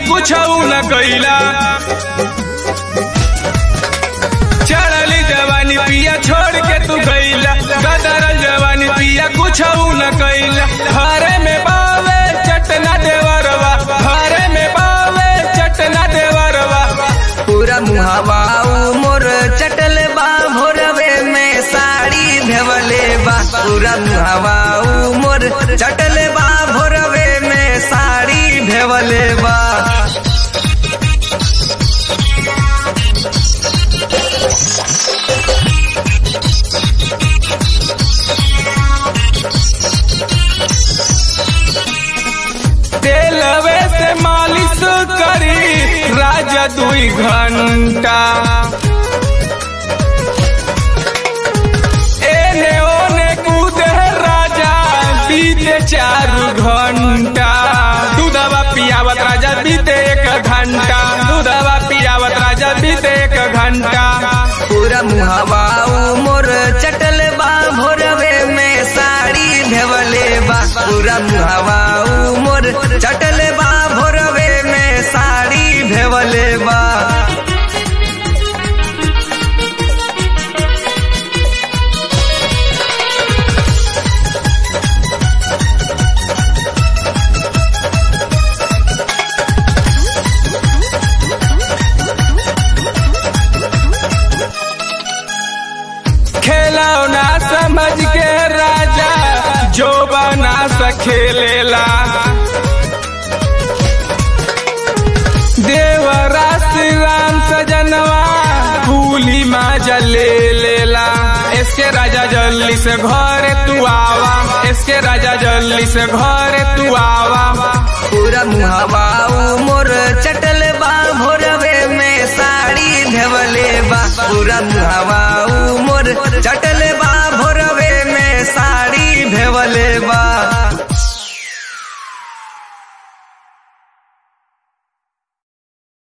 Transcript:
कुछ न कैला चढ़ली जवानी पिया छोड़ के तू गईला गदरल जवानी पिया कुछ न कैला घरे में बावे चटना देवरवा घरे में बावे चटना देवरवा पूरा मुहावा मोर चटल बा भोरवे में साड़ी भेवले बा पूरा मुहावा मोर चटल बा भोरवे में साड़ी भेवले बा तेलवे से मालिश करी राजा दुई घंटा एने ओने कूदे राजा बीते चार घंटा दूधवा पियावत राजा बीते एक घंटा दूधवा पियावत राजा बीते एक घंटा पूरा मुहावा मोर चटल बा भोरवे में साड़ी भेवले बा पूरा मुहावा मोर चटल बा भोरवे में साड़ी भेवले बा खेलौना समझ के राजा जो बना सखेलेला देवरा श्री राम सजनवा फूली माजा ले लेला इसके राजा जल्दी से घरे तू आवा इसके राजा जल्दी से घरे तू आवा पूरा मुहावा मोर चटल बा भोरवे में साड़ी भेवले बा पूरा मुहावा मोर चटल